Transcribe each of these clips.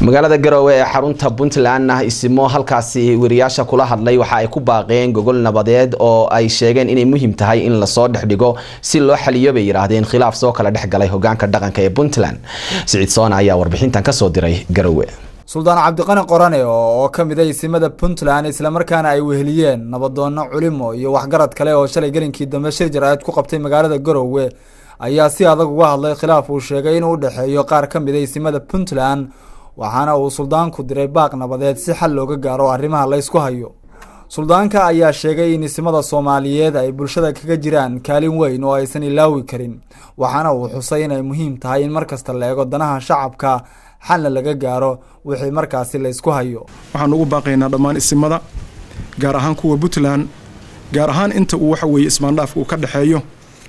magaalada garowe ee xarunta puntlandna isimo halkaasi weriyaasha kula hadlay waxa ay ku baaqeen gogol nabadeed oo ay sheegeen inay muhiim tahay in lasoo dhexdhigo si loo xaliyo bay yidhaahdeen khilaaf soo kala dhex galay hogaanka dhaqanka ee puntland siciid soona ayaa warbixintan kasoo diray garowe suldaan cabdiqani qorane oo ka mid a isimada puntland islamarkaana ay weheliyeen nabadoonno culimo iyo waxgarad kale oo shalay gelinkii dambe shir jaraa'id ku qabtay magaalada garowe ayaa si adag uga hadlay khilaaf uu sheegay inuu u dhexeeyo qaar ka mid a isimada puntland waxaana uu suldaanku diray baaq nabadeed si xal looga gaaro arrimaha laysku hayo suldaanka ayaa sheegay in isimada soomaaliyeed ay bulshada kaga jiraan kaalin weyn oo aysan ilaawi karin waxaana uu xusay inay muhiim tahay in markasta la eego danaha shacabka xalna laga gaaro wixii markaasi laysku hayo waxaan ugu baaqaynaa dhammaan isimada gaar ahaan kuwa puntland gaar ahaan inta uu waxa weeye ismaandhaafka uu ka dhexeeyo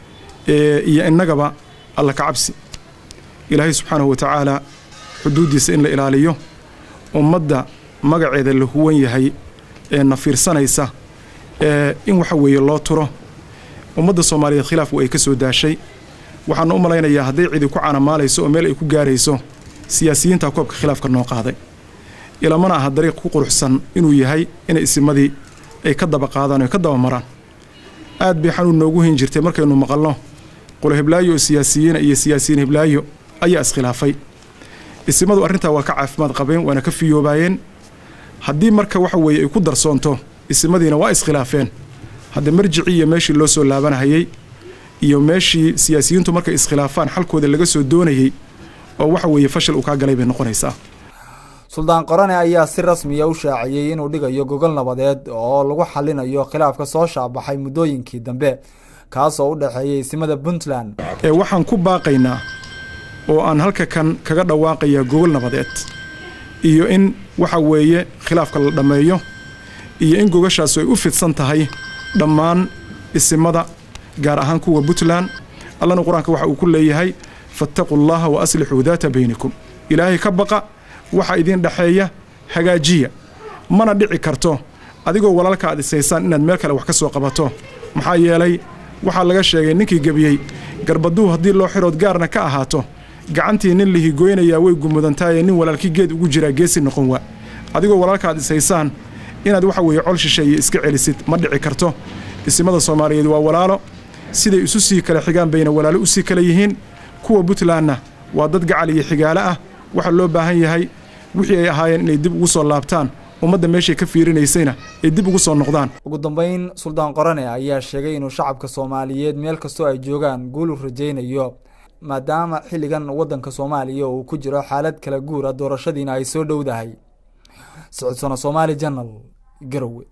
iyo innagaba alla ka cabsi ilaahay subxaanahu wa tacaala xuduuddiisa in la ilaaliyo ummadda magaceeda la huwan yahay ee na fiirsanaysa ee in waxa weeye loo turo ummadda soomaaliyeed khilaafku ay ka soo daashay waxaana u malaynayaa hadday cidi ku canamaalayso oo meel ay ku gaarayso siyaasiyiinta koobka khilaafka noo qaaday ilamana aha dariiq ku quruxsan inuu yahay inay isimadii ay ka daba qaadaan o ka daba maraan aad bay xanuun noogu hin jirtay markaynu maqalno qolo heblaayo oo siyaasiyiina iyo siyaasiyiin heblaayo ayaa iskhilaafay isimadu arrintaa waa ka caafimaad qabeen waana ka fiyoobaayeen haddii marka waxa weeye ay ku darsoonto isimadiina waa iskhilaafeen hadda marjicii iyo meeshii loo soo laabanahayey iyo meeshii siyaasiyiintu markay iskhilaafaan xalkooda laga soo doonayey oo waxa weeye fashil uu kaa galay bay noqonaysaa suldaan qorane ayaa si rasmiya u shaaciyey inuu dhigayo gogol nabadeed oo lagu xalinayo khilaafka soo shaabaxay muddooyinkii dambe kaasoo u dhexeeyay isimada puntland ee waxaan ku baaqaynaa oo aan halka kan kaga dhawaaqayaa gogol nabadeed iyo in waxa weeye khilaafka la dhammeeyo iyo in gogashaasu ay u fidsan tahay dhammaan isimada gaar ahaan kuwa puntland allana qur-aanka waxa uu ku leeyahay fattaquu llaha wa aslixuu daata baynikum ilaahay ka baqa waxa idiin dhexeeya hagaajiya mana dhici karto adigoo walaalka aad isaysaan inaad meel kale wax ka soo qabato maxaa yeelay waxaa laga sheegay ninkii gebiyey garbaduu haddii loo xirood gaarna ka ahaato gacantii nin lihigoynayaa way gumudantaayee nin walaalkii geed ugu jiraa geesi noqon waa adigoo walaalka aad isaysaan inaad waxa weeye col shisheeye iska celisid ma dhici karto isimada soomaaliyeed waa walaalo siday isu sii kale xigaan bayna walaalo u sii kale yihiin kuwa puntlandna waa dad gacal iyo xigaalo ah waxaa loo baahan yahay wixii ay ahaayeen inay dib ugu soo laabtaan ummadda meeshay ka fiirinaysayna ay dib ugu soo noqdaan ugu dambayn suldaan qorane ayaa sheegay inuu shacabka soomaaliyeed meel kastoo ay joogaan guul u rajaynayo maadaama xilligan waddanka soomaaliya uu ku jiro xaalad kala guura doorashadiina ay soo dhowdahay socodsono soomaali janal garowe